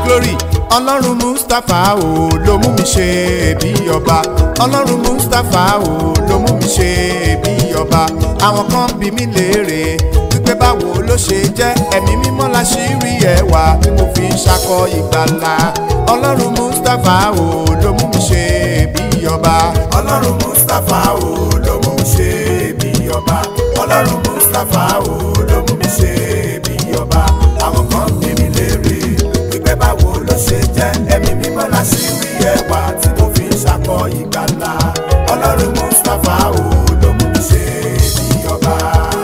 glory ọlọ́run mustapha o ló mú mi ṣe bí ọba ọlọ́run mustapha o ló mú mi ṣe bí ọba àwọn kan bí mi léèrè wípé báwo ló ṣe jẹ́ ẹ̀mí mímọ́ la ṣì rí ẹwà tí mo fi ń ṣakọ ìgbàlà ọlọ́run mustapha o ló mú mi ṣe bí ọba ọlọ́run mustapha o ló mú mi ṣe bí ọba ọlọ́run mustapha o ló mú mi ṣe bí ọba àwọn kan bí mi léèrè wípé báwo ló ṣe jẹ́ ẹ̀mí mímọ́ la ṣì rí ẹwà tí mo fi ń ṣakọ ìgbàlà ọlọ́run mustapha o ló mú mi ṣe bí ọba.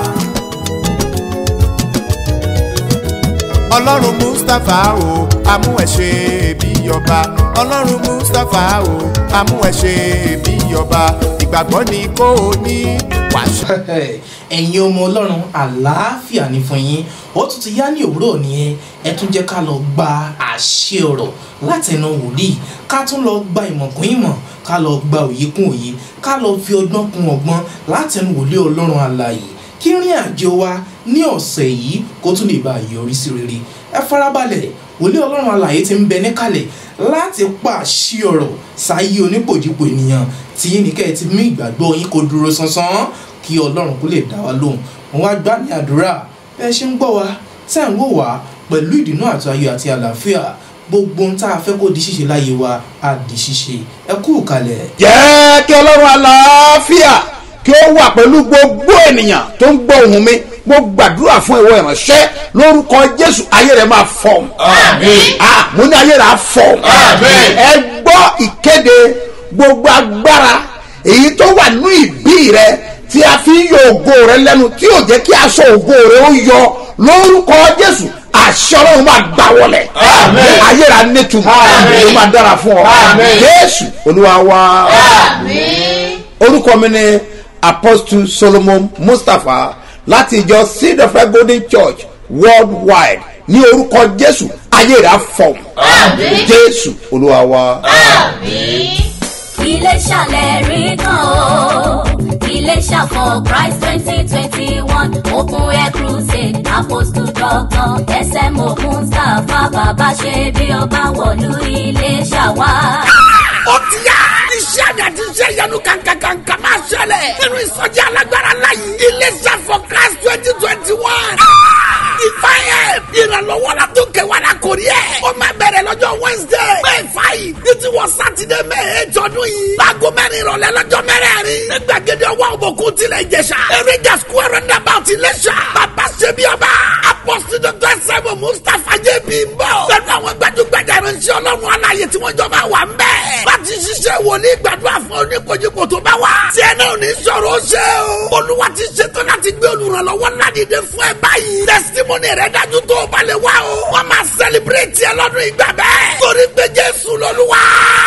ọlọ́run mustapha o amú ẹ ṣe bí ọba ọlọ́run mustapha o amú ẹ ṣe bí ọba ìgbàgbọ́ ni kò ní wàṣẹ. ẹ̀yin ọmọ ọlọ́run àlàáfíà ní fún yín ó tún ti yá ní òwúrọ̀ nìyẹn ẹ tún jẹ́ ká lọ gba àṣẹ ọ̀rọ̀ látẹnu wòlíì ká tún lọ gba ìmọ̀ kún ìmọ̀ ká lọ gba òye kún òye ká lọ fi ọgbọ́n kún ọgbọ́n látẹnu wòlíì ọlọ́run alààyè kí rìn àjò wa ní ọ̀sẹ̀ yìí kó tún lè bá a yọrí sí rere ẹ farabalẹ̀ wòlíì ọlọ́run alààyè ti ń bẹ níkàlẹ̀ láti pàṣẹ ọ̀rọ̀ sáyé onípòjìpò ènìyàn tí yín ní kẹ́ ẹ ti mú ìgbàgbọ́ yín kó dúró sánsan kí ọlọ́run kó lè dá wa lóhùn wọn wá gbá ní àdúrà bí ẹ ṣe ń gbọ́ wa tẹ́ ń wò wá pẹ̀lú ìdùnnú àti ayọ̀ àti àlàáfíà gbogbo ohun tá a fẹ́ kó di ṣíṣe láyé wa á di ṣíṣe ẹ kú kalẹ̀. jẹ́ kí ọlọ́run àlàáfíà kí ó wà pẹ̀lú gbogbo ènìyàn tó ń gbọ́ ohùn mi mo gbàdúrà fún ìwọ ìránṣẹ́ lórúkọ jésù ayé rẹ máa fọ́ Àmín. ah mo ní ayé rẹ á fọ́ Àmín. ẹ gbọ́ ìkéde gbogbo agbára èyí tó wà nínú ìbí rẹ tí a fi ń yọ ògo rẹ lẹ́nu tí yóò jẹ́ kí aṣọ ògo rẹ ó yọ lórúkọ jésù àṣẹ ọlọ́run máa gbà wọlẹ̀ Àmín. ayé rẹ á nítumọ̀ Àmín. ó máa dára fún ọ Àmín. jésù olúwa wa Àmín. orúkọ mi ni apostle solomon mustapha láti ìjọ seed of God golden church worldwide ní orúkọ jésù ayé rẹ̀ á fọ̀ Àmín. jésù olúwa wa. Àmín. Iléṣà lẹ́rìí kan o. Iléṣà for Christ twenty twenty one Open Air Crusade Apostle Doctor SMO Mustapha Bàbá ṣe bí ọba wọ̀lú Iléṣà wá. ó ti yá. iṣẹ́ àmì àti iṣẹ́ ìyanu kankankanka máa ṣẹlẹ̀. nínú ìsọjí alágbára láyé. iléeṣẹ́ for class twenty twenty one. ìfàyè ìrànlọ́wọ́ la tó kẹwàá la kò rí ẹ̀. ó máa bẹ̀rẹ̀ lọ́jọ́ wednesday. may five ní ti wọ saturday may eight ọdún yìí. láago mẹ́rin ìrọ̀lẹ́ lọ́jọ́ mẹ́rẹ̀ẹ̀rin. ní gbàgede ọwọ́ òbòkun tilẹ̀ ìjẹsà. eréjà square roundabout iléṣà. bàbá ṣebí ọba. apọ́sítì dr sẹ́mu mustapha jẹ́bi ń bọ̀. pẹ̀lú àwọn gbajúgbajà ìránṣẹ́ ọlọ́run aláyè tí wọ́n jọ máa wà ń bẹ̀. láti ṣiṣẹ́ wòlíì gbàdúrà fún oníkojúkò tó bá wà. tí ẹ náà ní sọ̀rọ̀ ó ṣe o. olúwa ti ṣetán láti gbé olùrànlọ́wọ́ ládìde fún ẹ báyìí. testimony rẹ dájú tó o balẹ̀ wá o. wọ́n máa celebrate ẹ lọ́dún ìgbà bẹ́ẹ̀. torí pé jésù lọ́lúwa.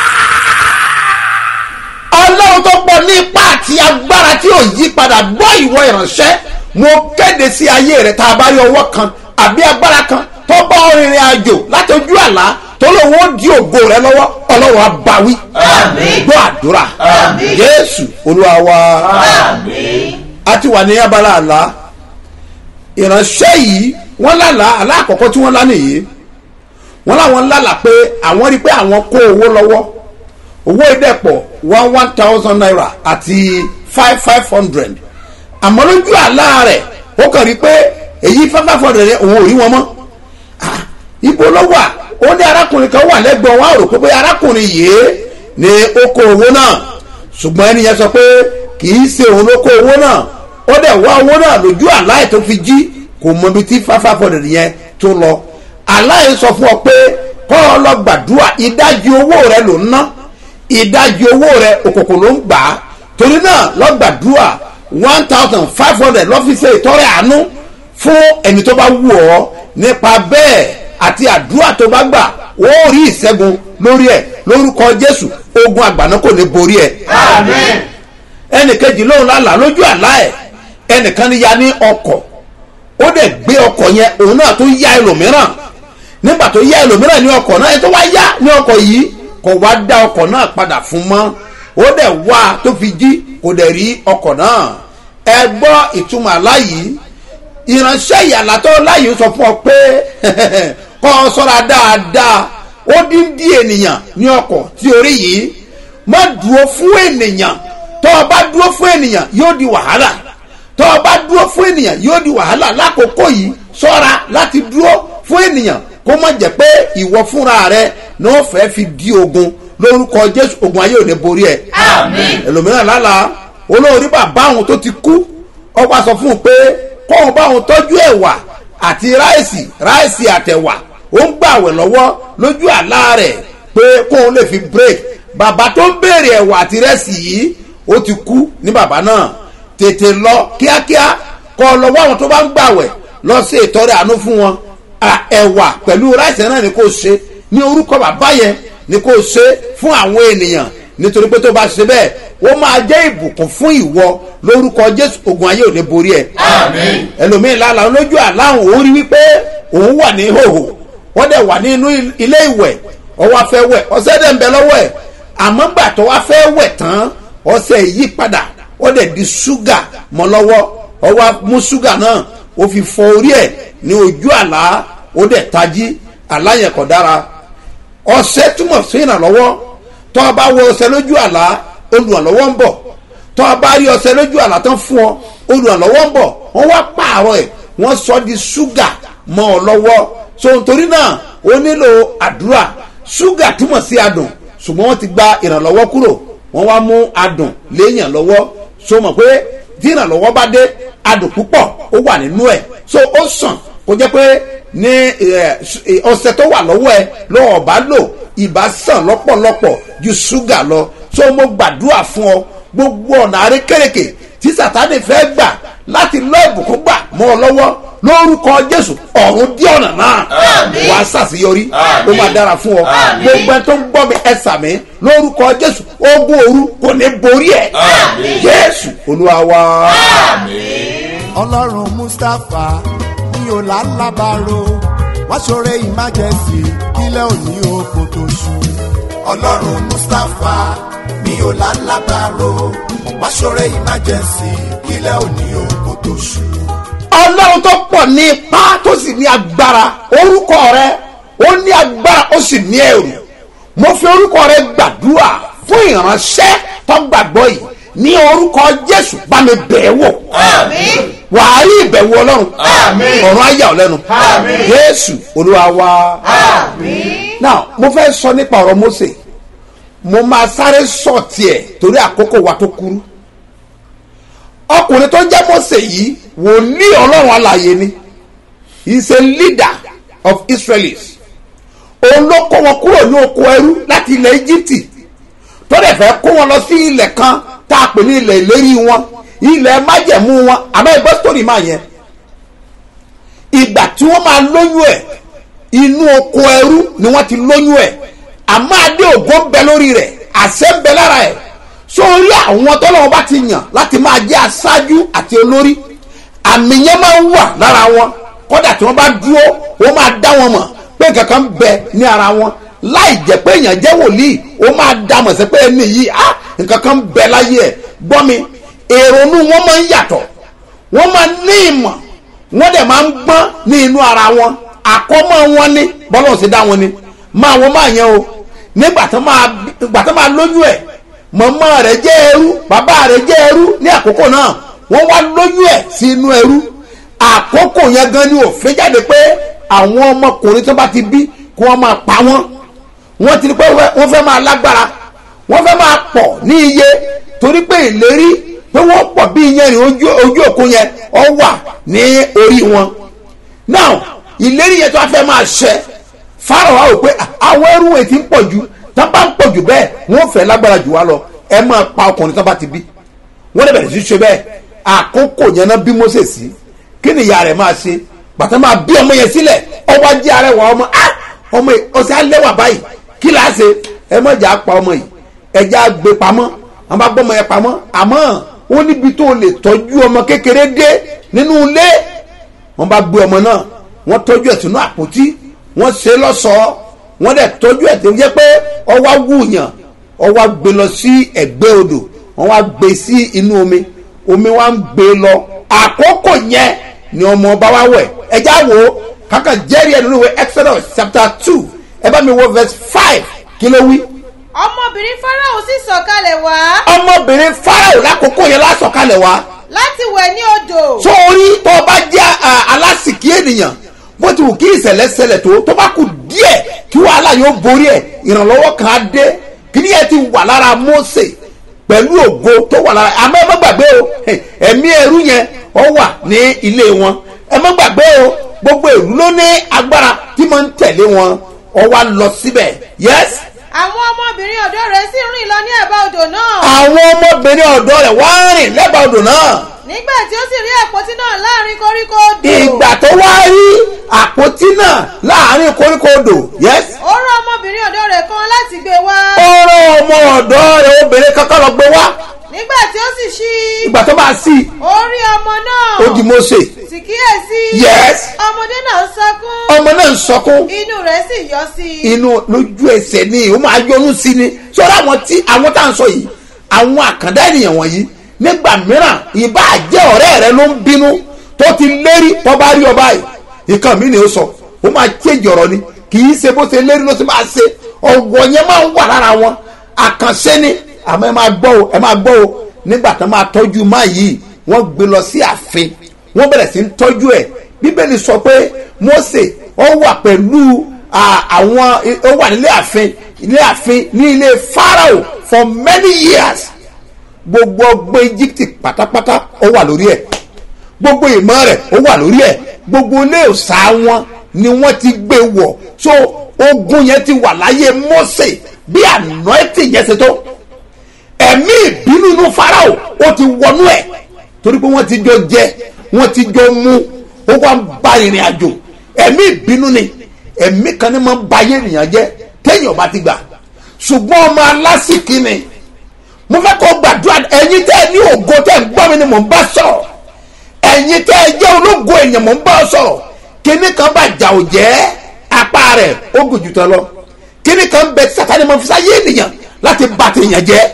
ọlọ́run tó pọ̀ ní ipá àti agbára tí ò yí padà gbọ́ ìwọ ìránṣẹ́ mo kéde sí ayé rẹ tá a bá rí ọwọ́ kan àbí agbára kan tó bá ọ rìnrìn àjò láti ojú àlá tó lóun ó di ògo rẹ lọ́wọ́ ọlọ́run á bá wí Àmín. gbọ́ àdúrà Àmín. jésù olúwa wa. Àmín. a ti wà ní abala àlá ìránṣẹ́ yìí wọ́n lálàá àlá àkọ́kọ́ tí wọ́n lá nìyí wọ́n láwọn lálàá pé àwọn rí pé àwọn kó owó lọ́wọ́ owó ìdẹ́pọ̀ one one thousand naira àti five five hundred àmọ́ lójú àlá rẹ̀ ó kàn rí pé èyí five five hundred yẹn òun ò rí wọn mọ́ Ah, ibo ló wà ó ní arákùnrin kan wà lẹ́gbọ̀n wọn á rò pé bóyá arákùnrin yìí ni ó kó owó náà ṣùgbọ́n ẹni yẹn sọ pé kì í ṣe òun ló kó owó náà ó dẹ̀ wá owó náà lójú àláì tó fi jí kò mọ ibi tí five five hundred yẹn tó lọ àláì sọ fún ọ pé kọ́ ọ lọ gbàdúrà ìdajì owó rẹ ló ń ná ìdajì owó rẹ òkòkò ló ń gbà á torí náà lọ gbàdúrà one thousand five hundred lọ́fíìsì ìtọ́rẹ àánú fún ẹni tó bá wù ọ́ nípa bẹ́ẹ̀ àti àdúrà tó bá gbà ó rí ìṣẹ́gun lórí ẹ̀ lórúkọ jésù ogun àgbàná kò ní borí ẹ̀ Àmín. ẹnìkejì lóhùn lálàá lójú àlá ẹ̀ ẹnìkan ní ya ní ọkọ̀ ó dẹ̀ gbé ọkọ̀ yẹn òun náà tó yá ẹlòmíràn nígbà tó yá ẹlòmíràn ní ọkọ̀ náà ẹ tó wá yá ní ọkọ̀ yìí kò wá dá ọkọ̀ náà padà fún mọ́ ó dẹ̀ wá tó fi jí kò dẹ̀ rí ọkọ̀ náà ẹ gbọ́ ìtumọ̀ àlá yìí ìránṣẹ́ ìyàlá tó láyé sọ fún ọ pé kọ́ ọ sọ́ra dáadáa ó dín dí ènìyàn ní ọkọ̀ tí orí yìí má dúró fún ènìyàn tó o bá dúró fún ènìyàn yóò di wàhálà tó o bá dúró fún ènìyàn yóò di wàhálà lákòókò yìí ṣọ́ra láti dúró fún ènìyàn kó má jẹ́ pé ìwọ fúnra rẹ náà fẹ́ fi di ogun lórúkọ jésù ogun ayé ò ní borí ẹ Àmín. ẹlòmíràn lálàá olórí bàbá àwọn tó ti kú ó wá sọ fún un pé kóun bá òun tọ́jú ẹ̀wà àti ráìsì ráìsì àtẹ̀wà ó ń gbàwẹ̀ lọ́wọ́ lójú àlá rẹ̀ pé kóun lè fi break bàbá tó ń béèrè ẹ̀wà àti rẹ́sì yìí ó ti kú ní bàbá náà tètè lọ kíákíá kọ́ ọ lọ́wọ́ àwọn tó bá ń gbàwẹ̀ lọ sí ìtọ́rẹ àánú fún wọn à, ẹ̀wà pẹ̀lú ráìsì náà ni kò ṣe ní orúkọ bàbá yẹn ni kò ṣe fún àwọn ènìyàn nítorí pé tó bá ṣe bẹ́ẹ̀ ó máa jẹ́ ìbùkún fún ìwọ lórúkọ jésù ogun ayé ò ní borí ẹ Àmín. ẹlòmíín lálàá lójú àláhùn ó rí wípé òun wà ní hòhò wọ́n dẹ̀ wà nínú ilé ìwẹ̀ ọwọ́ afẹ́ wẹ̀ ọṣẹ dẹ̀ ń bẹ lọ́wọ́ ẹ̀ àmọ́ gbà tó wá fẹ́ wẹ̀ tán ọṣẹ yí padà ó dẹ̀ di ṣúgà mọ́ lọ́wọ́ ọwọ́ mú ṣúgà náà ó fi fọ orí ẹ̀ ní ojú àlá ó dẹ̀ tají àlá yẹn kò dára ọṣẹ túmọ̀ sí ìrànlọ́wọ́ tọ́ ọ bá wọ ọṣẹ lójú àlá olùrànlọ́wọ́ ń bọ̀ tọ́ ọ bá rí ọṣẹ lójú àlá tán fún ọ olùrànlọ́wọ́ ń bọ̀ wọ́n wá pààrọ̀ ẹ̀ wọ́n sọ di ṣúgà mọ́ ọ lọ́wọ́ so nítorí náà ó nílò àdúrà ṣúgà túmọ̀ sí adùn ṣùgbọ́n wọ́n ti gba ìrànlọ́wọ́ kúrò wọ́n wá mú adùn léèyàn lọ́wọ́ so mọ̀ pé tí ìrànlọ́wọ́ bá dé adùn púpọ̀ ó wà nínú ẹ̀ so ó sàn kó jẹ́ pé ní ẹ, ẹ, ọṣẹ tó wà lọ́wọ́ ẹ lọ́wọ́ bá lò ìbá sàn lọ́pọ̀lọpọ̀ ju ṣúgà lọ so mo gbàdúrà fún ọ gbogbo ọ̀nà àrékèrèkè tí sàtánì fẹ́ gbà láti lọ ìbùkún gbà mọ́ ọ lọ́wọ́ lórúkọ jésù ọ̀run dí ọ̀nà náà Àmín. wàá ṣàṣeyọrí ó Àmín. máa dára fún ọ Àmín. gbogbo ẹ tó ń gbọ́ mi ẹ sàmí lórúkọ jésù ogun òru kò ní borí ẹ Àmín. jésù olúwa wa. ọlọ́run mustapha ní ọ̀làlábàárò wá ṣoore ìmájẹsì kílẹ̀ òní oko tó ṣú. ọlọ́run mustapha ní ọ̀làlábàárò wá ṣoore ìmájẹsì kílẹ̀ òní oko tó ṣú. ọlọ́run tó pọ̀ ní ipá tó sì ní agbára orúkọ rẹ ó ní agbára ó sì ní ẹrù mo fi orúkọ rẹ gbàdúrà fún ìránṣẹ́ tó gbàgbọ́ yìí ní orúkọ jésù bá mi bẹ̀ ẹ́ wò Àmín. wàá rí ìbẹ̀wò ọlọ́run Àmín. ọ̀run ayà ọ́ lẹ́nu Àmín. jésù olúwa wa. Àmín. now mo fẹ́ sọ nípa ọ̀rọ̀ mose mo máa sáré sọ tiẹ̀ torí àkókò wa tó kúrú ọkùnrin tó jẹ́ mose yìí wòlíì ọlọ́run alàyè ni he is a leader of israelis òun ló kó wọn kúrò ní oko ẹrú láti ilẹ̀ egypt tó dẹ̀ fẹ́ kó wọn lọ sí ilẹ̀ kan tá a pè ní ilẹ̀ ìlérí wọn ilẹ̀ májẹ̀mú wọn àmọ́ ẹgbẹ́ sítórì máa yẹn ìgbà tí wọ́n máa lóyún ẹ̀ inú oko ẹrú ni wọ́n ti lóyún ẹ̀ àmọ́ adé ògo ń bẹ lórí rẹ̀ àṣẹ ń bẹ lára ẹ̀ sórí àwọn tọ́lọ́wọ́n bá ti yàn láti máa jẹ́ aṣáájú àti olórí àmì yẹn máa ń wà lára wọn kódà tí wọ́n bá dúró wọ́n máa dá wọn mọ̀ pé kankan ń bẹ ní ara wọn láì jẹ́ pé èèyàn jẹ́ wòlíì ó máa dá mọ̀ sí pé ẹni yìí á nǹkan kan ń bẹ láyé ẹ̀ gbọ́ mi èrònú wọn máa ń yàtọ̀ wọ́n máa ní ìmọ̀ wọ́n dẹ̀ máa ń gbọ́n ní inú ara wọn àkọ́mọ́ wọn ní bọ́lá ṣe dá wọn ni máa wọ́n máa yẹn o nígbà tó máa nígbà tó máa lóyún ẹ̀ mọ̀mọ́ rẹ̀ jẹ́ ẹrú bàbá rẹ̀ jẹ́ ẹrú ní àkókò náà wọ́n wá lóyún ẹ̀ sí inú ẹrú àkókò yẹn gan ni òfin jáde pé àwọn ọmọkùnrin tó bá ti bí kí wọ́n máa pa wọ́n wọ́n ti rí pé wọ́n fẹ́ máa lágbára wọ́n fẹ́ máa pọ̀ ní iye torí pé ìlérí pé wọ́n pọ̀ bí iyanrìn ojú ojú òkun yẹn ọ wà ní orí wọn now ìlérí yẹn tó wá fẹ́ máa ṣẹ fáwọn wa wò pé àwọn ẹrú ẹ̀ ti ń pọ̀ jù tó bá ń pọ̀ jù bẹ́ẹ̀ wọ́n fẹ́ lágbára jù wá lọ ẹ máa pa ọkùnrin tó bá ti bí wọ́n lè bẹ̀rẹ̀ sí ṣe bẹ́ẹ̀ àkókò yẹn náà bí Mósè sí kí ni ìyá rẹ̀ máa ṣe bàtà máa bí ọmọ yẹn sílẹ̀ ọwọ́ ajé arẹwà ọmọ ah ọmọ yìí ọsẹ alẹ́wà báyìí kí là á ṣe ẹ má jà á pa ọmọ yìí ẹjẹ́ á gbé pamọ́ àwọn bá gbọ́ ọmọ yẹn pamọ́ àmọ́ ó níbi tó lè tọ́jú ọmọ kékeré dé nínú ilé wọ́n bá gbé ọmọ náà wọ́n tọ́jú ẹ̀ sínú àpótí wọ́n ṣe lọ́ṣọ̀ọ́ wọ́n dẹ̀ tọ́jú ẹ̀ tó yẹ pé ọwọ́ wúyàn ọwọ́ gbé lọ sí ẹ̀gbẹ́ odò wọ́n wá gbé sí inú omi omi wá ń gbé lọ àkókò yẹn ni ọmọ ọba wa wẹ̀ ẹjá wo kàkà jẹ́rìí ẹ̀ nínú ìwé Exodus chapter two ẹ bá mi wo verse five kí ló wí. ọmọbìnrin farao sì sọ̀kalẹ̀ wá ọmọbìnrin farao lákòókò yẹn lásọ̀kalẹ̀ wá láti wẹ̀ ní odò sórí tó o bá jẹ́ à, alásìkí ènìyàn bó ti wù kí ìṣẹ̀lẹ̀ ṣẹlẹ̀ tó tó bá kù díẹ̀ kí wàhálà yóò borí ẹ̀ ìrànlọ́wọ́ kan á dé kí ni ẹ ti wà lára Mósè pẹ̀lú ògo tó wà lára àmọ́ ẹ má gbàgbé o ẹ̀mí ẹrú yẹn ó wà ní ilé wọn ẹ má gbàgbé o gbogbo ìlú ló ní agbára tí mo ń tẹ̀lé wọn ó wá lọ síbẹ̀ yes àwọn ọmọbìnrin ọ̀dọ́ rẹ̀ sì rìn lọ ní ẹ̀bá odò náà àwọn ọmọbìnrin ọ̀dọ́ rẹ̀ wá rìn lẹ́bàá odò náà nígbà tí ó sì rí àpótí náà láàrin koríko odò ìgbà tó wá rí àpótí náà láàrin koríko odò yes ó rán ọmọbìnrin ọ̀dọ́ rẹ̀ kan láti gbé wá ó rán ọmọ ọ̀dọ́ rẹ̀ obìnrin kankan lọ gbé wá nígbà tí ó sì ṣí ìgbà tó bá sí ó rí ọmọ náà ó di Mósè sì kíyèsí Yes. ọmọdé náà ń sọkún ọmọ náà ń sọkún inú rẹ̀ sì yọ sí i inú lójú ẹsẹ̀ ni ó máa yọnu sí ni sọ́dọ̀ àwọn tí àwọn tá à ń sọ yìí àwọn àkàndá ènìyàn wọ̀nyí nígbà mìíràn ìbá jẹ́ ọ̀rẹ́ rẹ ló ń bínú tó ti lérí tó bá rí ọba yìí nǹkan mi ni ó sọ ó máa chéjì ọ̀rọ̀ ni kì í ṣe bó ṣe lérí ló ṣe máa ṣe ọ̀wọ̀ yẹn máa ń wà lára wọn àkànṣe ni àmọ́ ẹ máa gbọ́ o ẹ máa gbọ́ o nígbà tó máa tọ́jú máa yìí wọ́n gbé lọ sí ààfin wọ́n bẹ̀rẹ̀ sí ń tọ́jú ẹ̀ bíbélì sọ pé Mósè ó wà pẹ̀lú à, àwọn ó wà nílé ààfin ilé ààfin ní ilé Pharaoh for many years gbogbo ọgbọ́n Egypt pátápátá ó wà lórí ẹ̀ gbogbo ìmọ̀ rẹ̀ ó wà lórí ẹ̀ gbogbo ilé òòṣà wọn ni wọ́n ti gbé wọ̀ so ogun yẹn ti wà láyé Mósè bí anointing yẹn ṣe tó ẹ̀mí ìbínú inú Fáráò ó ti wọnú ẹ̀ torí pé wọ́n ti jọ jẹ wọ́n ti jọ mú ó wá ń ba ìrìn àjò ẹ̀mí ìbínú ni ẹ̀mí kan ní máa ń ba ayé ènìyàn jẹ́ téèyàn bá ti gbà ṣùgbọ́n ọmọ alásìkí ni mo fẹ́ kó gbàdúrà ẹ̀yin tẹ́ ẹ ní ògo tẹ́ ẹ ń gbọ́ mi ni mò ń bá sọ̀rọ̀ ẹ̀yin tẹ́ ẹ jẹ́ ológo èèyàn mò ń bá sọ̀rọ̀ kíní kan bá jà ò jẹ́ apá rẹ̀ ó gùn jù tán lọ kíní kan bẹ sátani máa fi sáyé ènìyàn láti bà tèèyàn jẹ́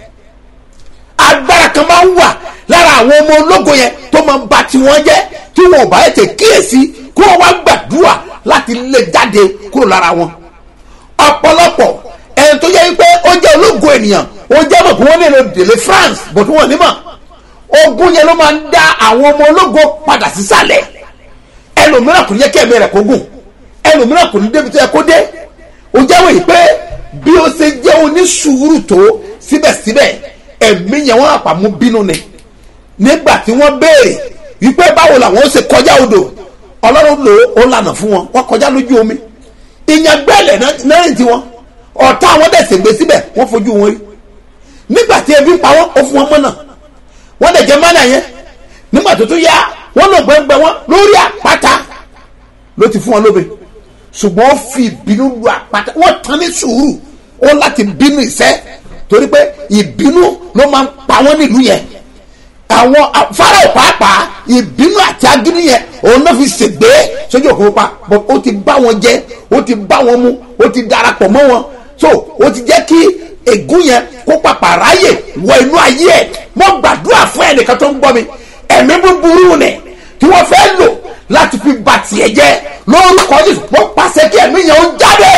agbára kan máa ń wà lára àwọn ọmọ ológo yẹn tó máa ń ba tiwọn jẹ́ tí wọn ò bá yẹ tẹ kíyèsí kí wọn wá gbàdúrà láti lè jáde kúrò lára wọn ọ̀pọ̀lọpọ̀ ẹni tó yẹ pé ó jẹ́ ológo ènìyàn ó jẹ́ mọ̀ pé wọ́n nílò délé France bọ̀tú wọn ní mọ̀ ogun yẹn ló máa ń dá àwọn ọmọ ológo padà sísàlẹ̀ ẹlòmíràn kò ní yẹ kí ẹ̀mí rẹ̀ kó gùn ẹlòmíràn kò ní débi tó yẹ kó dé ó jẹ́wọ́ yìí pé bí ó ṣe jẹ́ onísùúrù tó síbẹ̀síbẹ̀ ẹ̀mí yẹn wọ́n àpamọ́ bínú ni nígbà tí wọ́n béèrè wípé báwo làwọn ó ṣe kọjá odò ọlọ́run lò ó lànà fún wọn wọ́n kọjá lójú omi ìyẹn gbẹ́lẹ̀ náà rìn tiwọn ọ̀tá àwọn dẹ̀sẹ̀ gbé síbẹ̀ wọ́n fojú wọn rí nígbà tí ebi ń pa wọ́n ó fún wọn mọ́nà wọ́n dẹ̀ jẹ́ mọ́nà yẹn nígbà tó tún yá wọ́n lọ gbẹ́ngbẹ́ wọn lórí àpáta ló ti fún wọn lóbe ṣùgbọ́n ó fi ìbínú lu àpáta wọ́n tán ní sùúrù ó láti bínú ìṣẹ́ torí pé ìbínú ló máa ń pa wọ́n nílùú yẹn àwọn Fáráò pàápàá ìbínú àti agídí yẹn òun náà fi ṣègbè sójú òkú pa but ó ti bá wọn jẹ ó ti bá wọn mu ó ti darapọ̀ mọ́ wọn so ó ti jẹ́ kí ègún yẹn kó pàpà ráyè wọ inú ayé ẹ̀ mo gbàdúrà fún ẹnìkan tó ń gbọ́ mi ẹ̀mí búburú ni tí wọ́n fẹ́ lò láti fi bà tiẹ̀ jẹ́ lórúkọ Jésù mo pàṣẹ kí ẹ̀mí yẹn ó jáde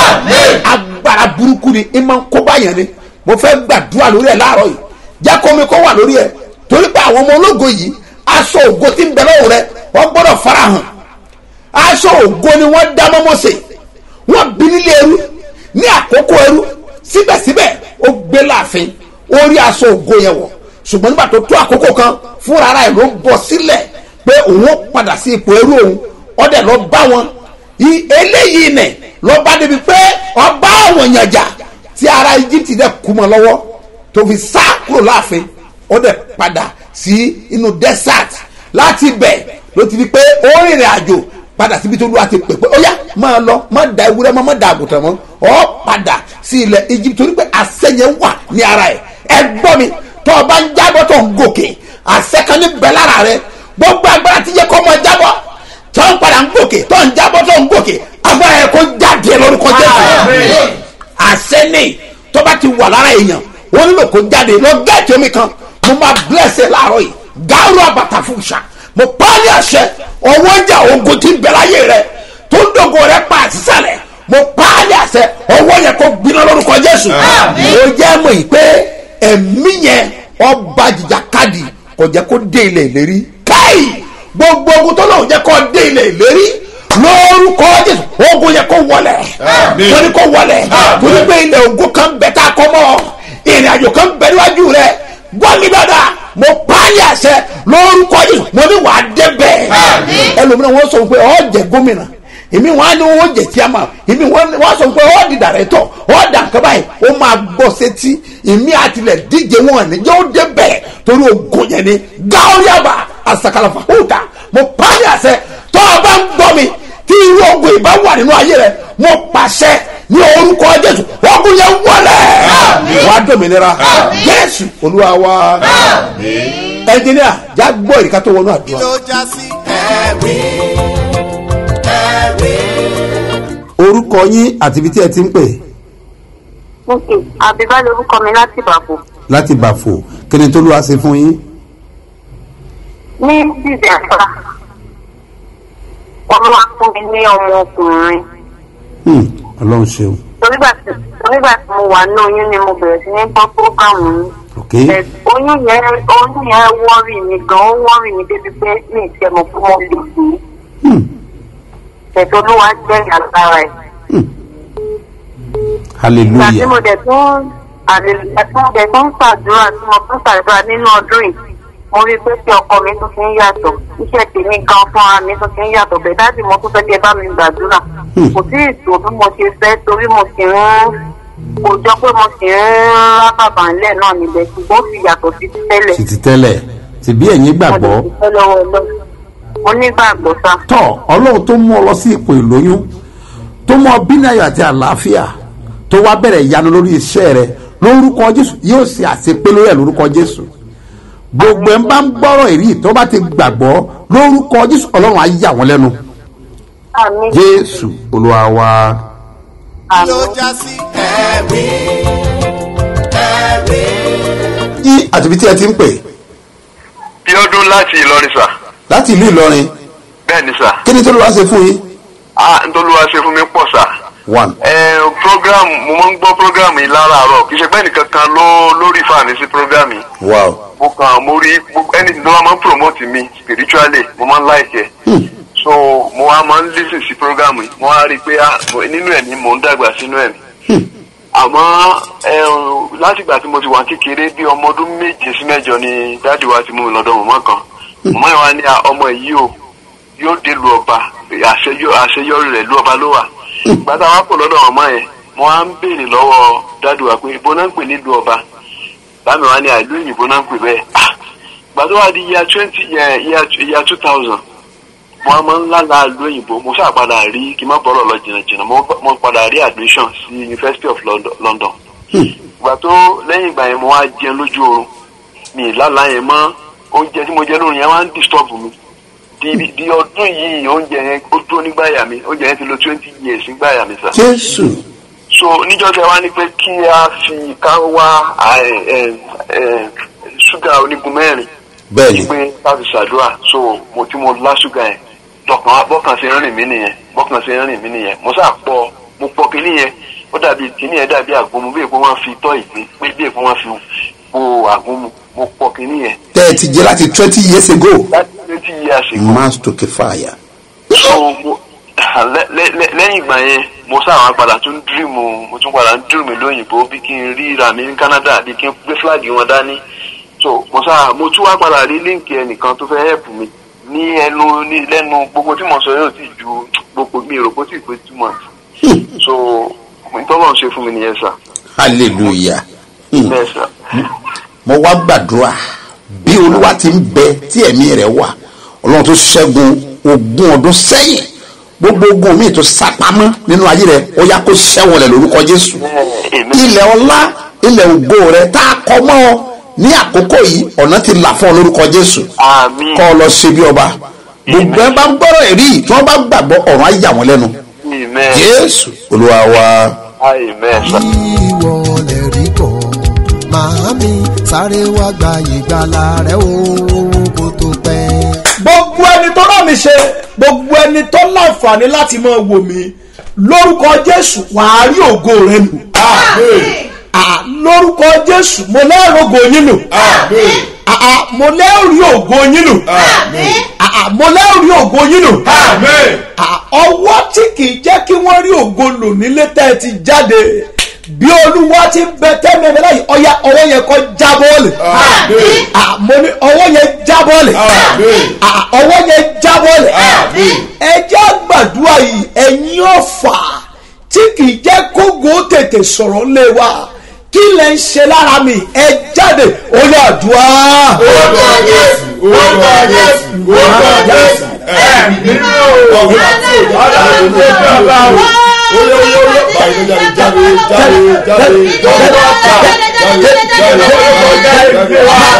agbára burúkú ni ìmọ̀ ń kó báyẹn ni mo fẹ́ gbàdúrà lórí ẹ̀ láàárọ̀ yìí jẹ́ kó mi kó wà lórí ẹ̀ torí pé àwọn ọmọ ológo yìí aṣọ ògo tí ń bẹ lọ́wọ́ rẹ wọ́n gbọ́dọ̀ farahàn aṣọ ògo ni wọ́n dá mọ́ Mósè wọ́n bí nílé ẹrú ní àkókò ẹrú síbẹ̀síbẹ̀ ó gbé láàfin ó rí aṣọ ògo yẹn wọ̀ ṣùgbọ́n nígbà tó tó àkókò kan fúnra ara ẹ̀ ló bọ̀ sílẹ̀ pé òun ó padà sí ipò ẹrú òun ọdẹ lọ bá wọn eléyìí nẹ lọ bá débi pé ọba àwọn èèyàn jà tí ara Egypt dẹ̀ kú mọ́ lọ́wọ́ tó fi sá kúrò láàfin ó dẹ̀ padà sí inú desert láti bẹ̀ ló ti di pé ó rìnrìn àjò padà síbi tó lùwà ti pè pé ó yá máa lọ má da ewúrẹ́ mọ́ má da àgùntàn mọ́ ọ padà sí ilẹ̀ Egypt torí pé àṣẹ yẹn wà ní ara ẹ̀ ẹ gbọ́ mi tó o bá ń jábọ́ tó ń gòkè àṣẹ kan ní bẹ lára rẹ gbogbo agbára ti yẹ kó ọmọ jábọ́ tó ń padà ń gòkè tó ń jábọ́ tó ń gòkè agbára yẹ kó jáde lórúkọ Jésù àṣẹ ní tó bá ti wà lára èèyàn wọ́n nílò kó jáde lọ gẹ́ẹ̀tì omi kan mo máa blẹ́sẹ̀ láàárọ̀ yìí gáàrú àbàtà fún ṣá mo pa á ní àṣẹ ọwọ́ ìjà ogun tí ń bẹ láyé rẹ tó ń dògo rẹ pa àtisàlẹ̀ mo pa á ní àṣẹ ọwọ́ yẹn kó gbiná lórúkọ jésù ó jẹ́ mọ̀ yìí pé ẹ̀mí yẹn ọba jìjà kadì kò jẹ́ kó dé ilẹ̀ ìlérí káì gbogbo ogun tó lóun jẹ́ kó dé ilẹ̀ ìlérí lórúkọ jésù ogun yẹn kó wọlẹ̀ torí kó wọlẹ̀ torí pé ilẹ̀ ogun kan bẹ tá a kọ́ mọ́ ìrìn àjò kan bẹ níwájú rẹ gbọ́ mi dáadáa mo pa á ní àṣẹ lórúkọ jésù mo ní wàá débẹ̀ ẹlòmíràn wọ́n sọ pé ọ́ jẹ́ gómìnà èmi wọn á ní wọn jẹ tíama èmi wọn wọn sọ pé ọ di dàrẹ́tọ̀ ọ dà nǹkan báyìí ó máa gbọ́ sétí èmi àtìlẹ̀ díje wọn ní jẹ́ ó dé bẹ̀rẹ̀ torí ogun yẹn ni gáwóríàbà àsàkàlàfà hóòtà mo pàdé àṣẹ tó o bá ń gbọ́ mi tí irú ogun ìbá wà nínú ayé rẹ mo pàṣẹ ní orúkọ jésù ogun yẹn wọlé wàá dòmìnira jésù olúwa wa ẹnjìníà já gbọ́ ìrìkà tó wọnú kí àdúrà. ló já sí ẹ̀rí ẹ̀rí. orúkọ yín àti ibi tí ẹ ti ń pè ok àbíbá lorúkọ mi láti ìbàbò láti bàfò kí ni tó ló wá ṣe fún yín. ní dísẹ́mbà wọ́n máa fún mi ní ọmọ ọkùnrin Hmm, ọlọ́run ṣeun torígbà tí torígbà tí mo wà ní oyún ni mo bẹ̀rẹ̀ sí ní gbọ́ prógámù yín ok Ẹ̀, oyún yẹn oyún yẹn wọ́rì mi gan ó wọ́rì mi débi pé mi ì tiẹ̀ mọ̀ pé mo lè sí Hmm, ẹ̀tọ́ olúwa jẹ́ ìyàlára ẹ̀ ìgbà tí hallelujah mo dẹ̀ tún àlèlùyà tí mo dẹ̀ tún ṣàdúrà tí mo tún ṣàdúrà nínú ọdún yìí mo rí i pé tí ọkọ mi tún fi ń yàtọ̀ iṣẹ́ tèmi gan fúnra mi tún fi ń yàtọ̀ bẹ́ẹ̀ dájú mo tún fẹ́ kí ẹ bá mi gbàdúrà kò sí ètò bí mo ṣe fẹ́ torí mo sì ń kò jọ pé mo sì ń rábàbà ńlẹ̀ náà níbẹ̀ ṣùgbọ́n ó fi yàtọ̀ sí ti tẹ́lẹ̀ títí tẹ́lẹ̀ tìbí ẹ̀yin mo gbàgbọ́ lè dúpẹ́ lọ́wọ́ ọlọ́run mo nígbàgbọ́ sá tọ́ ọlọ́run tó mú ọ lọ sí ipò ìlóyún tó mú ọ bínú ayọ̀ àti àlàáfíà tó wá bẹ̀rẹ̀ ìyanu lórí iṣẹ́ rẹ lórúkọ jésù yóò ṣe àṣepé lórí ẹ̀ lórúkọ jésù gbogbo ẹ̀ ń bá ń gbọ́rọ̀ èrí tó bá ti gbàgbọ́ lórúkọ jésù ọlọ́run á yà wọ́n lẹ́nu àmì jésù olúwa wa. kí ló já sí ẹ̀rí ẹ̀rí. yí àtibí tí ẹ ti ń pè bí ọdún láti ìlọrin sà láti ìlú ìlọrin bẹ́ẹ̀ ni sà kí ni tó ló wá ṣe fún yín. á ntọ́lúwa ṣe fún mi pọ̀ sà. one ẹ program mo máa ń gbọ́ program yìí láràárọ̀ kì í ṣe pé ẹnìkan kan ló lórí fàmì sí program yìí wow mo kàn mo rí gbogbo- anything tó wá máa ń promote mi spiritually mo máa ń like ẹ so mo wá máa ń listen sí program yìí mo wá rí i pé ah, mo- nínú ẹ̀ ni mò ń dàgbà sínú ẹ̀ àmọ́ ẹ, látìgbà tí mo ti wà kékeré bí ọmọ ọdún méje sí mẹ́jọ ni dáàdi wa ti mú mi lọ́dọ̀ mọ̀mọ́ kan mọ̀mọ́ yẹn wá ní "Ah, ọmọ yìí o yóò dé lu ọba àṣeyọ- àṣeyọrí rẹ̀ lu ọba ló wà gbàtà wà pọ̀ lọ́dọ̀ mọ̀mọ́ yẹn mo wá ń béèrè lọ́wọ́ dáàdi wa pé ibo náà ń pè nílùú ọba bámi wá ní àìlú òyìnbó náà ń pè bẹ́ẹ̀ Ah, gbàtà wà di year twenty year two thousand mo á máa ń lálàá ìlú òyìnbó mo ṣáà padà rí kí n má bọ́rọ̀ lọ jìnnàjìnnà mo mo padà rí admission sí University of London. London. ìgbà tó lẹ́yìn ìgbà yẹn mo wá jẹun lójú oorun mi ì lálàá yẹn mọ́ oúnjẹ tí mo jẹ lóru yẹn wá ń disturb mi di di ọdún yìí oúnjẹ yẹn ó dúró nígbàyà mi oúnjẹ yẹn ti lo twenty years nígbàyà mi sà jésù so níjọ́ tẹ wá ní pé kí a fi ká wá ẹ, ẹ, ẹ, ṣúgà onígun mẹ́rin bẹ́ẹ̀ ni pé láti ṣàdúrà so mo tí mo lá ṣúgà yẹn lọkàn bọ́kàn ṣe ń rìn mí nìyẹn bọ́kàn ṣe ń rìn mí nìyẹn mo sá pọ̀ mo pọ̀ kínní yẹn ó dàbí kínní yẹn dàbí àgúnmu bí èpo wọn fi tọ́ ìgbín pé bí èpo wọn fi po àgúnmu mo pọ̀ kínní yẹn tẹ́ ẹ ti jẹ́ láti twenty years ago láti twenty years ago mass to fire. so mo lẹ- lẹ- lẹ- lẹ́yìn ìgbà yẹn mo sáwọn padà tún dírìmù mo tún padà ń dírìmù lóyìnbó bí kí n rí ra mi ní Canada bí kí n gbé fúláàgì wọn dání so mo sá mo tún wá padà rí líǹkì ẹnìkan tó fẹ́ help mi ní ẹnu ní lẹ́nu gbogbo tí mo sọ yóò ti ju gbogbo mi rò kó tí ì pé two months so ìtọ́lọ̀ ń ṣe fún mi nìyẹn sà hallelujah. Hmm. bẹ́ẹ̀ sà mo wá gbàdúrà bí olúwa ti ń bẹ tí ẹ̀mí rẹ̀ wà ọlọ́run tó ṣẹ́gun ogún ọdún sẹ́yìn gbogbo ogun mi tó sápamọ́ nínú ayé rẹ̀ ó yá kó ṣẹ́wọ̀n rẹ̀ lórúkọ jésù Amen. ilẹ̀ ọlá ilẹ̀ ògo rẹ̀ tá a kọ mọ́ ọ ní àkókò yìí ọ̀nà ti là fún ọ lórúkọ jésù àmín kọ́ ọ lọ ṣe bí ọba gbogbo ẹ bá ń gbọ́rọ̀ ẹ̀rí yìí tí wọ́n bá gbàgbọ́ ọ̀run á yà wọ́n lẹ́nu amen jésù olúwa wa. amen sà. ìwọ lè rí kọ́ màámi sáré wá gba ìgbàlà rẹ o kó tó pẹ́. gbogbo ẹni tó rán mi ṣe gbogbo ẹni tó láǹfààní láti máa wò mí lórúkọ jésù wàá rí ògo rẹ lò Ah, lórúkọ jésù mo lẹ́rù ògo yín lò Ah, ah, mo lẹ́rù ògo yín lò Ah, ah, mo lẹ́rù ògo yín lò Ah, ọwọ́ tí kì í jẹ́ kí wọ́n rí ògo lò nílé tẹ́ ẹ ti jáde bí olúwa ti ń bẹ tẹ́mi ẹ̀mí láyìí ọya ọwọ́ yẹn kọ́ já bọ́ọ̀lì Ah, mo ní ọwọ́ yẹn já bọ́ọ̀lì Ah, ọwọ́ yẹn já bọ́ọ̀lì ẹ jẹ́ gbàdúrà yìí ẹ̀yin ọ̀fà tí kì í jẹ́ kógo tètè sọ̀rọ̀ lé wa kí lẹ ń ṣe lára mi ẹ jáde ó yà àdúrà. orúkọ jésù orúkọ jésù orúkọ jésù ẹ̀mí nínú ọ̀gá tí ọlọ́run tó gbà bá wò. Oyo oyo oyo báyìí ló jáde jáde jáde jáde jáde jáde jáde jáde jáde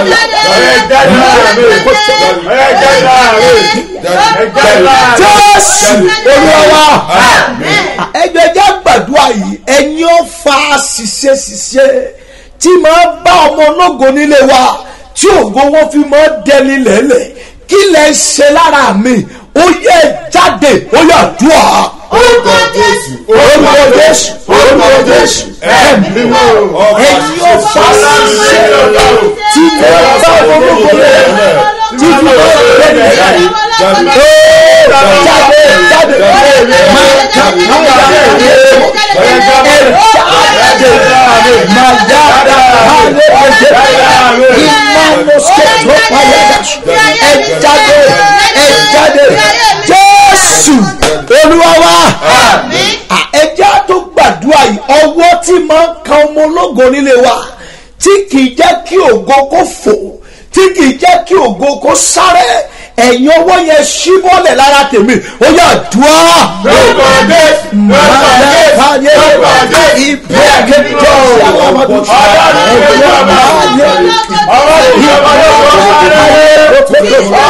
jésù olúwa ẹgbẹ́ jẹ́ gbàdúrà yìí ẹ̀yin ó fa ṣiṣẹ́ ṣiṣẹ́ tí máa bá ọmọ ológo nílé wa tí ògo wọn fi máa dẹni lẹ́lẹ̀ kí lẹ ṣe lára mi ó yẹ jáde ó yà dùà. orúkọ jésù orúkọ jésù orúkọ jésù ẹ̀mí nínú ọ̀gá ẹ̀yin ó fa ṣiṣẹ́ tí máa bá ọmọ ológo lẹ́lẹ̀ tí fi máa dẹni lẹ́lẹ̀ jáde jáde máa jáde jáde máa jáde ẹjáde ẹjáde jésù olúwawa ẹjá tó gbàdúrà yìí ọwọ́ tí máa ń kan ọmọ ológo nílé wa tí kì í jẹ́ kí ògo kó fò tí kì í jẹ́ kí ògo kó sáré ẹ̀yin ọwọ́ yẹn ṣí bọ́lẹ̀ lára tèmi ó yà dùá. orúkọ jésù orúkọ jésù orúkọ jésù ìbẹ́ kékeré sí alamadu ọlọ́run tó gbà bá wò. ọlọ́run tó gbà bá wò.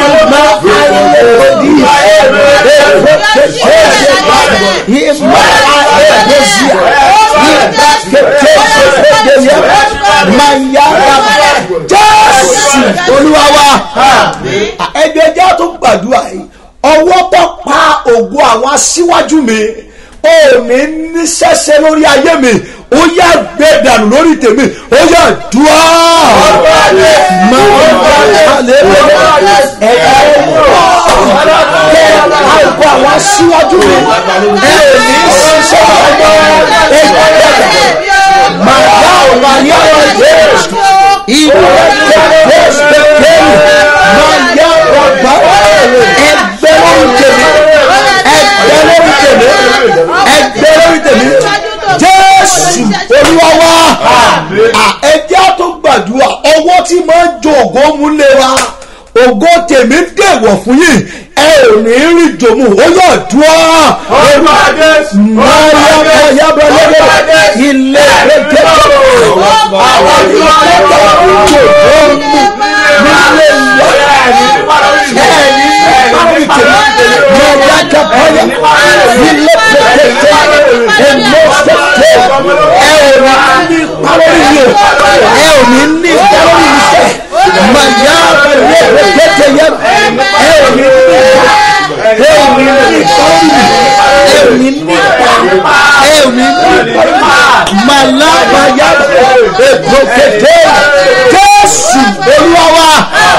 jésù olúwa wa ẹgbẹ́ jẹ́ tó gbàdúrà yìí ọwọ́ tó pa ògo àwọn aṣíwájú mi ò ní ní sẹ́sẹ́ lórí ayé mi ó yà gbé dànù lórí tèmi ó yà dùá. àgọ́ àwọn aṣíwájú mi ẹ ò ní ṣiṣẹ́ ọmọ ẹgbẹ́ máa yá ọ̀la yá ọ̀la jésù ìlú ẹgbẹ́ jésù kékeré máa yá ọ̀gbá ẹgbẹ́ lórí tèmi ẹgbẹ́ lórí tèmi ẹgbẹ́ lórí tèmi jésù olúwa wa ẹjẹ́ tó gbàdúrà ọwọ́ tí máa ń jo ògo múlẹ̀ wa ògo tèmi dèwọ̀ fún yìí ẹ ò ní rí jòmù ó yọ dùá. orúkọ jésù máa yá máa yá bá lọ́wọ́ ilé ẹgbẹ́ àwọn tí wọ́n lè tó ń jò tó ń mú nílé ìyá ẹ̀ẹ́ni pàrọ̀ tèmi máa yá kápáyà ilé pẹ̀lẹ́tẹ̀ ẹ̀mọ́ sẹ́tẹ̀ ẹ ò ní pàrọ̀ yìí ẹ ò ní ní pàrọ̀ yìí sẹ́ máa yá ilé pẹ̀lẹ́tẹ̀ yẹn ẹ ò ní ní ẹ ò ní ní pàrọ̀ yìí ẹ ò ní ní ẹ ò ní ní màlábà yá ètò kété jésù olúwa wa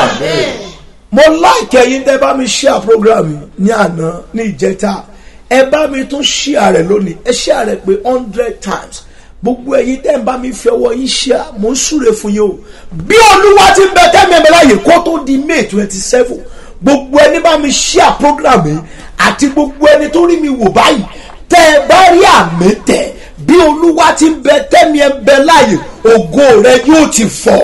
mo láìkẹ́ yín tẹ́ bá mi ṣíà program ní àná ní ìjẹta ẹ bá mi tún ṣíà rẹ̀ lónìí ẹ ṣíà rẹ̀ pé hundred times gbogbo ẹ̀yin tẹ́ ń bá mi fi ọwọ́ yín ṣíà mo ń súre fún yín o bí olúwa ti ń bẹ tẹ́mi ẹ̀mẹ́ láàyè kó tó di may twenty seven gbogbo ẹni bá mi ṣíà program yìí àti gbogbo ẹni tó rí mi wò báyìí tẹ́ ẹ bá rí àmì tẹ̀ bí olúwa ti ń bẹ tẹ́mi ẹ̀ bẹ láàyè ògo rẹ yóò ti fọ̀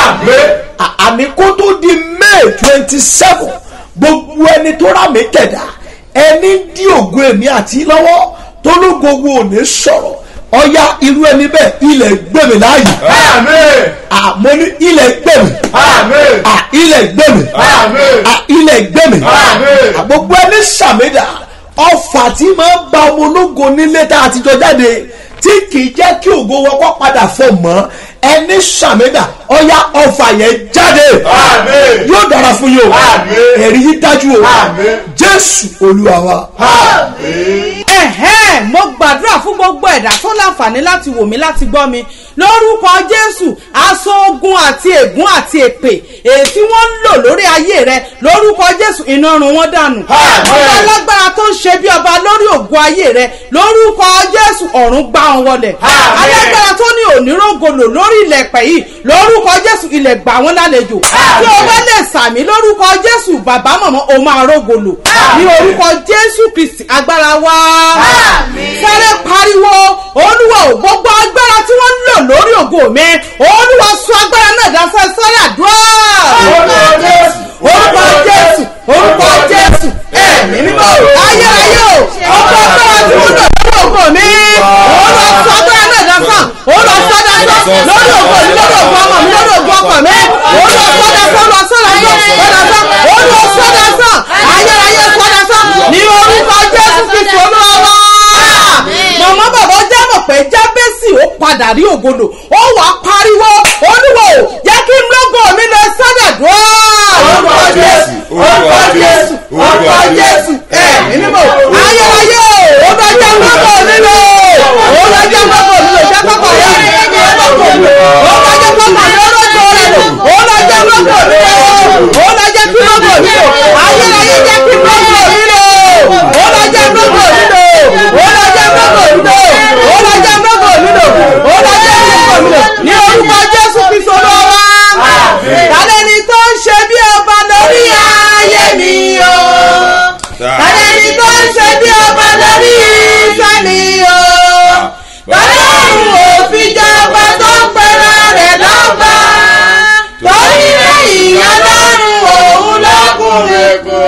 àmì kó tó di may twenty seven gbogbo ẹni tó rà mí tẹ̀dá ẹni dí ògo èmi àti lọ́wọ́ tó ló gbogbo òní sọ̀rọ̀ ọya irú ẹni bẹ́ẹ̀ ilẹ̀ gbẹ̀mí láàyè àmọ́ ní ilẹ̀ gbẹ̀mí ilẹ̀ gbẹ̀mí ilẹ̀ gbẹ̀mí gbogbo ẹni sàmìdà ọfà tí máa ń ba ọmọ ológo nílé tá a ti jọ jáde tí kì í jẹ́ kí ògo wọn kọ́ padà fọ̀ mọ́ ẹni sàmìdà ọya ọfà yẹn jáde yóò dára fún fún yín o Àmín. ẹ̀rí yín dájú o Àmín. jésù olúwa wa. ẹ̀hẹ́n mo gbàdúrà fún gbogbo ẹ̀dá tó láǹfààní láti wò mí láti gbọ́ mi lórúkọ jésù aṣọ ogun àti ègún àti èpè èyí tí wọ́n ń lò lórí ayé rẹ lórúkọ jésù iná run wọ́n dànù ọba alágbára tó ń ṣe bí ọba lórí ògùn ayé rẹ lórúkọ jésù ọ̀run gbá wọn wọlẹ̀ alágbára tó ní onírògolo lórí ilẹ̀pẹ̀ yìí lórúkọ jésù ilẹ̀ gbà wọ́n lálejò tí o bá lè sàmì lórúkọ jésù bàbá mọ̀mọ́ o máa rógolo ní orúkọ jésù kristi agbára wa sáré pariwo olúwa ò gbogbo agbára tí wọ́n ń lò lórí ògo mi olúwa sọ agbára náà dáfẹ́ sáré àdúrà orúkọ jésù orúkọ jésù ẹ̀mí mímọ́ ayérayé o ọkọ̀ agbára tí wọ́n lò lórí ògo mi olúwa sọ agbára náà dáfẹ́ olúwa sọ dáfẹ́ lórí ògo mi lórí ògo ọmọ mi lórí ògo ọkọ mi olúwa sọ dáfẹ́ olúwa sọ dáfẹ́ olúwa sọ dáfẹ́ ayérayé sọ dáfẹ́ ní orúkọ jésù kristu olúwa wá màmá bàbá jẹ́ mọ̀ pé jábẹ́sì ó padà rí ògolo ó wà á pariwo olúwo jẹ́ kí n lógo mi lọ sádàdúrà. orúkọ jésù orúkọ jésù orúkọ jésù ẹ̀mí mímọ́ ayérayé o ó bá jẹ́ lógo mi lọ ó bá jẹ́ lógo mi lọ jẹ́ kọ́kọ́ rẹ̀ jẹ́ lógo mi lọ ó bá jẹ́ kọ́kọ́ mi lọ́jọ́ rẹ̀ lọ ó bá jẹ́ lógo mi lọ ó bá jẹ́ kí lógo mi lọ ayérayé jẹ́ kí lógo mi lọ ó bá jẹ́ lógo mi lọ ó bá jẹ́ lógo mi lọ ó bá jẹ́ lógo mi lọ ó bá jẹ́ lógo mi lọ ní orúkọ jésù kristu olúwa tálẹ́ ni tó ń ṣe bí ọba lórí ayé mi o tálẹ́ ni tó ń ṣe bí ọba lórí iṣẹ́ mi o tọ́lọ́run òfin jọba tó ń pera rẹ̀ lọ́ba torí lẹ́yìn ọlọ́run òun lọ́kùnrin kò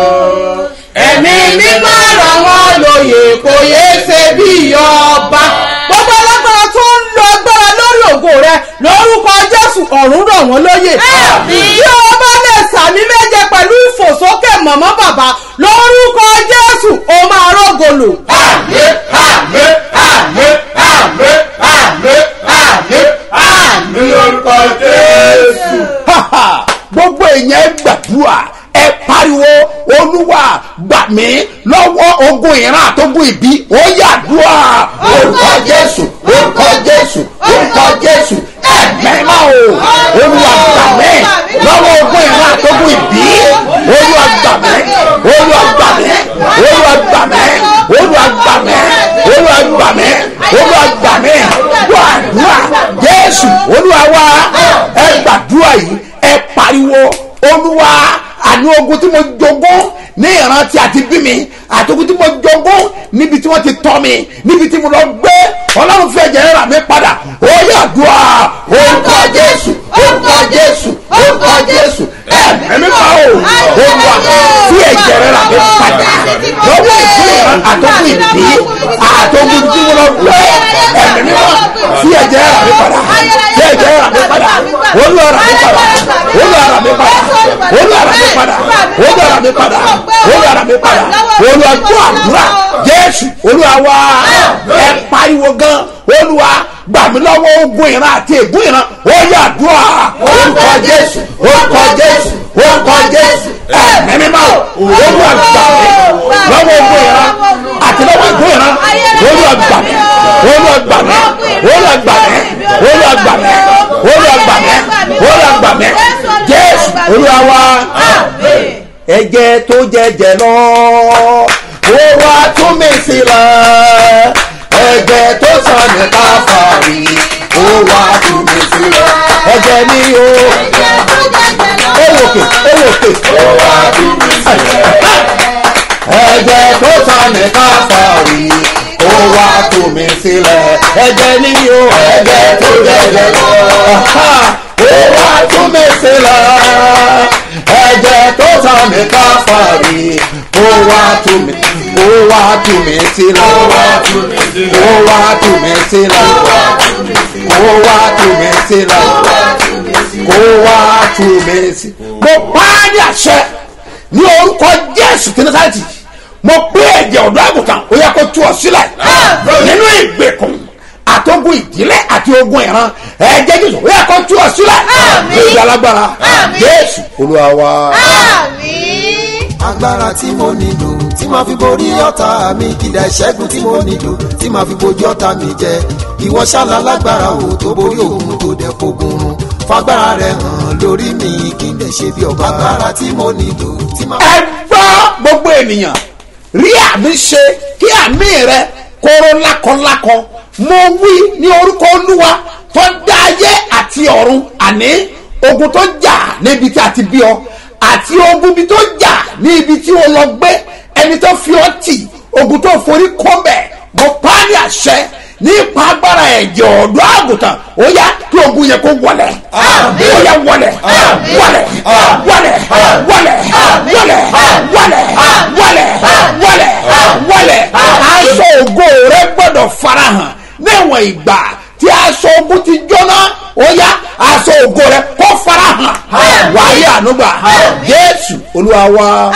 ẹ̀mí mímọ́ ràn wọ́n lóye kò yé ṣe bí ọba. gbogbo alágbára tó ń lo agbára lórí ògo rẹ lórúkọ jésù ọ̀run rọ̀ wọ́n lóye. bí o bá lè sàmì méje pẹ̀lú ìfòsókè mọ̀mọ́ bàbá lórúkọ jésù o máa rọ́gọlò. àmín àmín àmín àmín àmín àmín àmín lórúkọ jésù. gbogbo èèyàn gbàdúrà ẹ pariwo olúwa gbà mí lọ́wọ́ ogun ìran àtógun ìbí ó yàdúrà orúkọ jésù orúkọ jésù orúkọ jésù ẹ̀mẹ́má o olúwa gbà mí lọ́wọ́ ogun ìran àtógun ìbí olúwa gbà mí olúwa gbà mí olúwa gbà mí olúwa gbà mí olúwa gbà mí olúwa gbà mí gbàdúrà jésù olúwa wá ẹ gbàdúrà yìí ẹ pariwo olúwa àní ogun tí mo jogún ní ìrántí àti bí mi àti ogun tí mo jogún níbi tí wọ́n ti tọ́ mi níbi tí mo lọ gbé ọlọ́run fẹ́ jẹ́ rà mí padà ó yàdúrà orúkọ jésù orúkọ jésù orúkọ jésù ẹ̀mí mímọ́ o olúwa fi ẹ̀jẹ̀ rẹ̀ rà mí padà lọ́wọ́ ìpínlẹ̀ àtọ́kùn ìbí àtọ́kùn tí mo lọ gbé ẹ̀mí mímọ́ fi ẹ̀jẹ̀ rà mí padà fi ẹ̀jẹ̀ rà mí padà olúwa rà mí padà olúwa rà mí padà olúwa rà mí padà olúwa rà mí padà olúwa rà mí padà olúwa tó àdúrà jésù olúwa wá ẹ pariwo gan olúwa gbà mí lọ́wọ́ ogun ìran àti ègún ìran ó yà àdúrà orúkọ jésù orúkọ jésù orúkọ jésù ẹ̀mí mímọ́ olúwa gbà mí lọ́wọ́ ogun ìran àti lọ́wọ́ ègún ìran olúwa gbà mí olúwa gbà mí olúwa gbà mí olúwa gbà mí olúwa gbà mí olúwa gbà mí jésù olúwa wá ẹ̀jẹ̀ tó jẹ̀jẹ̀ lọ ó wá tún mi sílẹ̀ ẹ̀jẹ̀ tó sàn ní káfàrí ó wá tún mi sílẹ̀ ẹ̀jẹ̀ ni o ewòkè ewòkè ó wá tún mi sílẹ̀ ẹ̀jẹ̀ tó sàn ní káfàrí ó wá tún mi sílẹ̀ ẹ̀jẹ̀ ni o ẹ̀jẹ̀ tó jẹ̀jẹ̀ lọ ó wá tún mi sílẹ̀ ẹ̀jẹ̀ tó sàn ní káfàrí ó wá tún mi ó wá tún mi sílẹ̀ ó wá tún mi sílẹ̀ ó wá tún mi sílẹ̀ ó wá tún mi sílẹ̀ ó wá tún mi sílẹ̀. mo pa á ní àṣẹ ní orúkọ jésù tí násáàtì mo pé ẹ̀jẹ̀ ọ̀dọ́ àgùntàn ó yẹ kó tú ọ sílẹ̀ nínú ìgbèkùn àtogun ìdílé àti ogun ìran ẹ̀jẹ̀ jésù ó yẹ kó tú ọ sílẹ̀ lórí alágbára jésù olúwa wa. agbára tí mo nílò tí màá fi borí ọ̀tá mi kìdá ìṣẹ́gun tí mo nílò tí màá fi bojú ọ̀tá mi jẹ ìwọ ṣálá lágbára o tó borí òun tó dẹ̀ fogun run fagbára rẹ hàn lórí mi kí n lè ṣe bí ọba agbára tí mo nílò tí màá. ẹ gbọ́ gbogbo ènìyàn rí àmì ṣe kí àmì rẹ kóró lákọlákọ mo wí ní orúkọ olúwa tó dá ayé àti ọ̀run àní ogun tó jà níbi tí a ti bí ọ àti ogun bí tó jà ní ibi tí o lọ gbé ẹni tó fi ọ tì ogun tó forí kọ́ bẹ̀ mo pa á ní àṣẹ ní ipa agbára ẹ̀jẹ̀ ọ̀dọ́ àgùntàn ó yá kí ogun yẹn kó wọlé ó yá wọlé wọlé wọlé wọlé wọlé wọlé wọlé wọlé wọlé aṣọ ògo rẹ gbọdọ̀ farahàn níwọ̀n ìgbà tí aṣọ ogun ti jóná ó yá aṣọ ògo rẹ kó farahàn wáyé ànúgbà jésù olúwa wa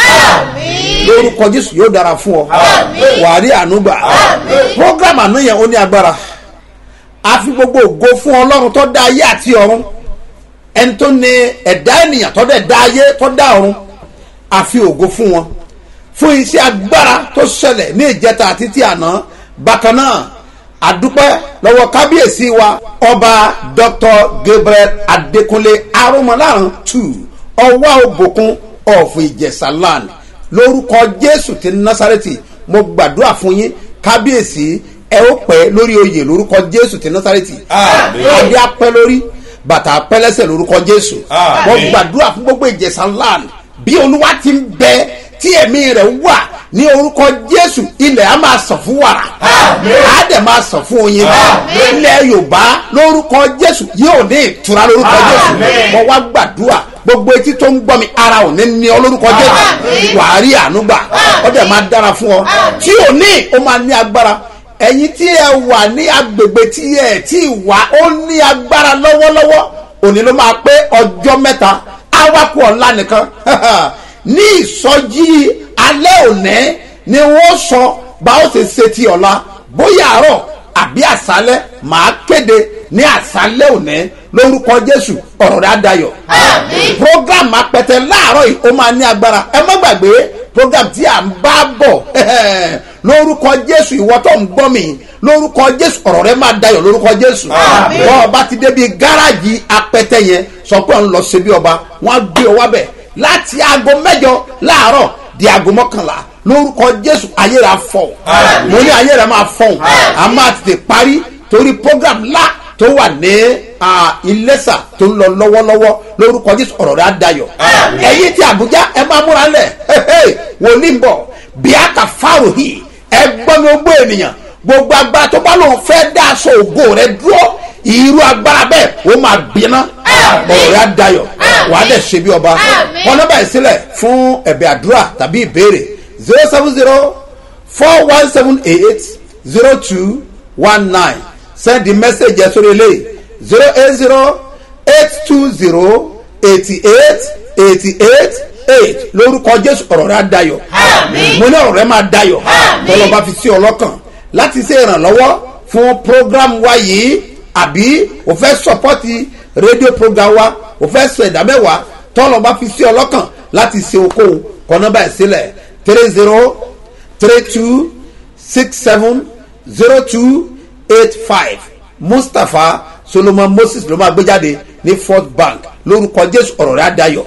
lórúkọ jésù yóò dára fún ọ wàá rí ànúgbà program àná yẹn ó ní agbára a fi gbogbo ògo fún ọlọ́run tó dá ayé àti ọ̀run ẹni tó ní ẹ̀dá ènìyàn tó dẹ̀ dá ayé tó dá ọ̀run a fi ògo fún wọn fún iṣẹ́ agbára tó ṣẹlẹ̀ ní ìjẹta àti ti àná bákan náà àdúpẹ́ lọ́wọ́ kábíyèsí wa ọba dr gabriel adékúnlé arúmọláhàn tù ọwọ́ òbòkun of ìjẹ̀ṣà land lórúkọ jésù ti násàrẹ́tì mo gbàdúrà fún yín kábíyèsí ẹ ó pẹ́ lórí oyè lórúkọ jésù ti násàrẹ́tì adé apẹ́ lórí bàtà apẹ́ lẹ́sẹ̀ lórúkọ jésù mo gbàdúrà fún gbogbo ìjẹ̀ṣà land bí olúwa ti ń bẹ tí ẹ̀mí rẹ̀ wà ní orúkọ jésù ilẹ̀ á máa sàn fún wàrà á dẹ̀ máa sàn fún oyin ilẹ̀ yorùbá lórúkọ jésù yóò ní ìtura lórúkọ jésù mo wá gbàdúrà gbogbo etí tó ń gbọ́ mi ara ò ní ní ọ lórúkọ jésù wàá rí àánú gbà ó dẹ̀ máa dára fún ọ tí ò ní ó máa ní agbára ẹ̀yin tí ẹ wà ní agbègbè tí ẹ tí wà ó ní agbára lọ́wọ́lọ́wọ́ òní ló máa pé ọjọ́ mẹ́ta awakọ̀ ọ̀la nìkan ní ìsọjí alẹ́ òní ni wọ́n sọ bá ó ṣe ṣe ti ọ̀la bóyá àárọ̀ àbí àṣálẹ́ màá kéde ní àṣálẹ́ òní lórúkọ jésù ọ̀rọ̀ rẹ̀ á dayọ̀. program apẹtẹ láàárọ̀ yìí ó máa ní agbára ẹ má gbàgbé program tí à ń bá bọ̀ lórúkọ jésù ìwọ tó ń gbọ́ mi lórúkọ jésù ọ̀rọ̀ rẹ̀ máa dayọ̀ lórúkọ jésù. bọ́ọ̀ bá ti débi gáràjì apẹtẹ yẹn sọ pé òun lọ ṣe bí ọba wọn á gbé ọ wábẹ̀ láti aago mẹ́jọ láàárọ̀ di aago mọ́kànlá lórúkọ jésù ayé rẹ̀ á fọ̀ mo ní ayé rẹ̀ máa fọ̀ a máa tètè parí torí program ńlá tó wà ní iléṣà tó ń lọ lọ́wọ́lọ́wọ́ lórúkọ jésù ọ̀rọ̀ rẹ̀ á dayọ̀ ẹ̀yin tí àbújá ẹ máa múra lẹ̀ wòlíì ń bọ̀ bíákà fáwọ̀hì ẹ gbọ́ mi gbọ́ ènìyàn gbogbo agbára tó bá lóun fẹ́ dá aṣọ ògo rẹ dúró irú agbára bẹ́ẹ̀ ó máa bínú ọ̀rọ̀ rẹ̀ á dayọ̀ wà á dẹ̀ ṣe bí ọba wọn náà báyìí sílẹ̀ fún ẹ̀bẹ̀ àdúrà tàbí ìbéèrè zero seven zero four one seven eight zero two one nine send the message ẹ̀ sórí eléyìí zero eight zero eight two zero eighty eight eighty eight eight lórúkọ jésù ọ̀rọ̀ rẹ̀ á dayọ̀ mo ní ọ̀rọ̀ rẹ̀ máa dayọ̀ tọ́lọ́ bá fi sí ọlọ́kàn láti ṣe ìrànlọ́wọ́ fún program wa yìí àbí o fẹ́ sọpọ́tì rédíò program wa o fẹ́ sọ ẹ̀dá mẹ́wàá tọ́lọ̀ bá fi sí ọlọ́kàn láti ṣe okòwò kọ́nà báyìí sílẹ̀ three zero three two six seven zero two eight five mustapha solomon moses ló máa gbé jáde ní fort bank lórúkọ jésù ọ̀rọ̀ rẹ̀ àdáyọ̀.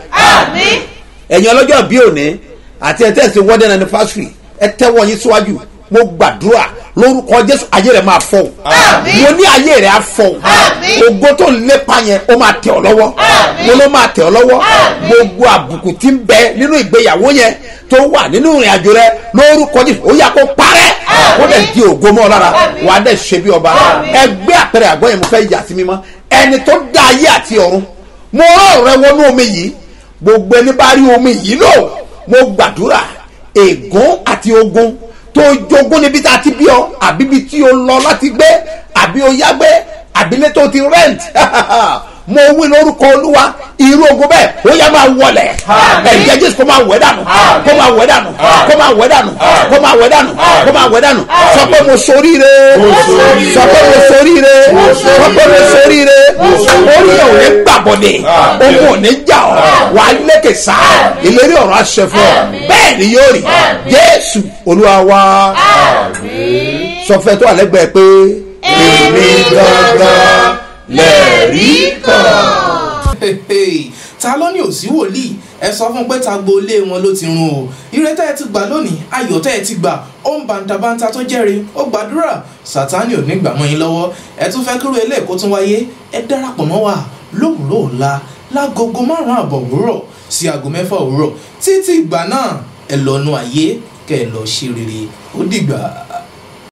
ẹ̀yin ọlọ́jọ́ bí òní àti ẹ̀ tẹ̀sí wedding anniversary ẹ tẹ́wọ́ yín síwájú mo gbàdúrà lórúkọ jésù ayé rẹ máa fọ mo ní ayé rẹ á fọ ogo tó ń lépa yẹn ó máa tẹ ọ lọwọ mo ló máa tẹ ọ lọwọ gbogbo àbùkù tí ń bẹ nínú ìgbéyàwó yẹn tó wà nínú ìrìn àjò rẹ lórúkọ jésù ó yà kó parẹ kó dẹ di ògo mọ lára wà á dẹ ṣe bí ọba ẹgbẹ àpẹẹrẹ àgbọn yẹn mo fẹ yà sí mímọ ẹni tó dá ayé àti ọrùn mo rán ọrẹ wọnú omi yìí gbogbo ẹni bá rí omi yìí lò mo gbàdúrà ègún àti ogun tó jogún níbi tá a ti bí ọ àbí ibi tí o lọ láti gbé àbí o yá gbé àbílẹ̀ tó ti rent mo wí lórúkọ olúwa irú ogun bẹ́ẹ̀ ó yá máa wọlẹ̀ ẹ̀jẹ̀ jésù kó máa wẹ̀ dànù kó máa wẹ̀ dànù kó máa wẹ̀ dànù kó máa wẹ̀ dànù kó máa wẹ̀ dànù sọ pé mo soríire sọ pé mo soríire sọ pé mo soríire orí ẹ̀ ò ní gbàbọ̀dẹ̀ ogun ò ní jà ọ́ wà á lékè sá ìlérí ọ̀rọ̀ àṣẹ fún ọ bẹ́ẹ̀ ni yóò rí jésù olúwa wa sọ fẹ́ tó àlẹ́gbẹ̀ẹ́ pé èmi gangan lẹ́rìí kan. ta ló ní òsí wòlíì ẹ sọ fún pé ta gbolé wọn ló ti run o ire tẹ́ ẹ ti gbà lónìí ayọ̀ tẹ́ ẹ ti gbà ó ń bàǹtàbàǹtà tó jẹ́rìí ó gbàdúrà sátánì ò ní gbà mọ́ yín lọ́wọ́ ẹ tún fẹ́ kúrò ilé ẹ̀kọ́ tún wáyé ẹ darapọ̀ mọ́ wa lówùúrọ̀ ọ̀la lágogo márùn-ún àbọ̀ òwúrọ̀ sí aago mẹ́fà òwúrọ̀ títí ìgbà náà ẹ lọ́nu ayé kẹ́ ẹ lọ ṣe rere ó dìgbà.